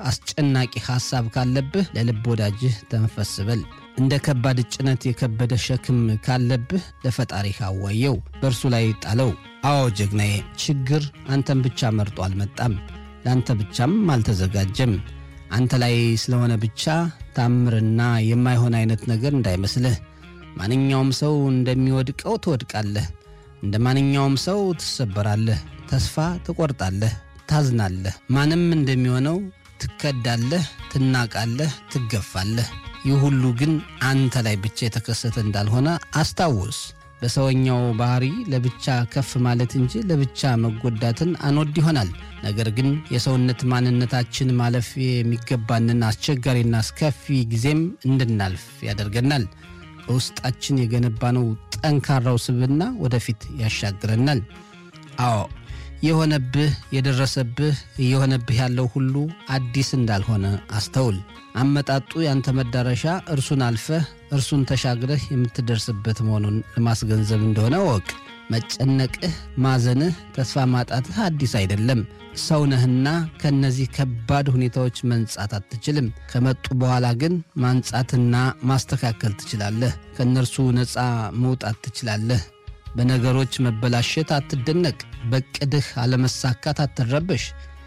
አስጨናቂ ሐሳብ ካለብህ ለልብ ወዳጅህ ተንፈስ በል። እንደ ከባድ ጭነት የከበደ ሸክም ካለብህ ለፈጣሪህ አዋየው፣ በእርሱ ላይ ጣለው። አዎ ጀግናዬ፣ ችግር አንተን ብቻ መርጦ አልመጣም፣ ለአንተ ብቻም አልተዘጋጀም። አንተ ላይ ስለሆነ ብቻ ታምርና የማይሆን አይነት ነገር እንዳይመስልህ። ማንኛውም ሰው እንደሚወድቀው ትወድቃለህ። እንደ ማንኛውም ሰው ትሰበራለህ፣ ተስፋ ትቆርጣለህ፣ ታዝናለህ። ማንም እንደሚሆነው ትከዳለህ፣ ትናቃለህ፣ ትገፋለህ። ይህ ሁሉ ግን አንተ ላይ ብቻ የተከሰተ እንዳልሆነ አስታውስ። በሰውኛው ባህሪ ለብቻ ከፍ ማለት እንጂ ለብቻ መጎዳትን አንወድ ይሆናል። ነገር ግን የሰውነት ማንነታችን ማለፍ የሚገባንን አስቸጋሪና አስከፊ ጊዜም እንድናልፍ ያደርገናል። በውስጣችን የገነባነው ጠንካራው ስብዕና ወደፊት ያሻግረናል። አዎ የሆነብህ የደረሰብህ እየሆነብህ ያለው ሁሉ አዲስ እንዳልሆነ አስተውል። አመጣጡ ያንተ መዳረሻ እርሱን አልፈህ እርሱን ተሻግረህ የምትደርስበት መሆኑን ለማስገንዘብ እንደሆነ ወቅ መጨነቅህ፣ ማዘንህ፣ ተስፋ ማጣትህ አዲስ አይደለም። ሰው ነህና ከእነዚህ ከባድ ሁኔታዎች መንጻት አትችልም። ከመጡ በኋላ ግን ማንጻትና ማስተካከል ትችላለህ። ከእነርሱ ነፃ መውጣት ትችላለህ። በነገሮች መበላሸት አትደነቅ። በቅድህ አለመሳካት አትረበሽ።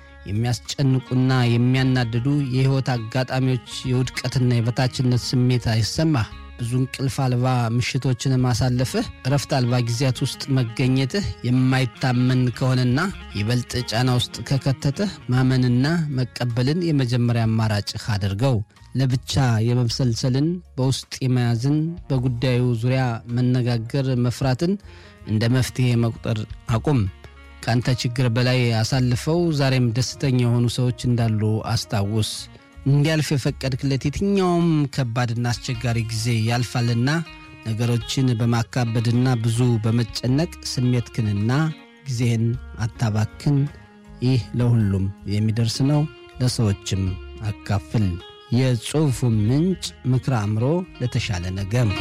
የሚያስጨንቁና የሚያናድዱ የሕይወት አጋጣሚዎች የውድቀትና የበታችነት ስሜት አይሰማህ። ብዙ እንቅልፍ አልባ ምሽቶችን ማሳለፍህ፣ እረፍት አልባ ጊዜያት ውስጥ መገኘትህ የማይታመን ከሆነና ይበልጥ ጫና ውስጥ ከከተተህ ማመንና መቀበልን የመጀመሪያ አማራጭህ አድርገው። ለብቻ የመብሰልሰልን በውስጥ የመያዝን በጉዳዩ ዙሪያ መነጋገር መፍራትን እንደ መፍትሔ መቁጠር አቁም። ከአንተ ችግር በላይ አሳልፈው ዛሬም ደስተኛ የሆኑ ሰዎች እንዳሉ አስታውስ። እንዲያልፍ የፈቀድክለት የትኛውም ከባድና አስቸጋሪ ጊዜ ያልፋልና ነገሮችን በማካበድና ብዙ በመጨነቅ ስሜትክንና ጊዜህን አታባክን። ይህ ለሁሉም የሚደርስ ነው፣ ለሰዎችም አካፍል። የጽሑፉ ምንጭ ምክረ አእምሮ ለተሻለ ነገር።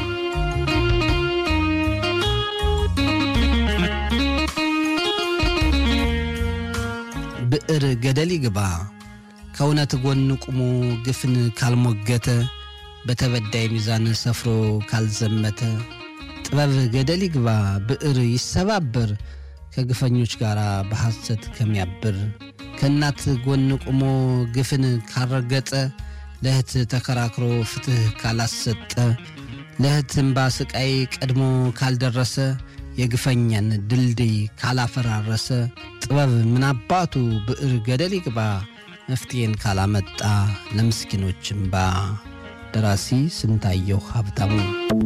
ብዕር ገደል ይግባ ከእውነት ጎን ቁሞ ግፍን ካልሞገተ በተበዳይ ሚዛን ሰፍሮ ካልዘመተ ጥበብ ገደል ይግባ ብዕር ይሰባበር ከግፈኞች ጋር በሐሰት ከሚያብር ከእናት ጎን ቁሞ ግፍን ካልረገጠ ለእህት ተከራክሮ ፍትሕ ካላሰጠ ለእህት እምባ ስቃይ ቀድሞ ካልደረሰ የግፈኛን ድልድይ ካላፈራረሰ ጥበብ ምናባቱ ብዕር ገደል ይግባ መፍትሄን ካላመጣ ለምስኪኖች እምባ። ደራሲ ስንታየሁ ሀብታሙ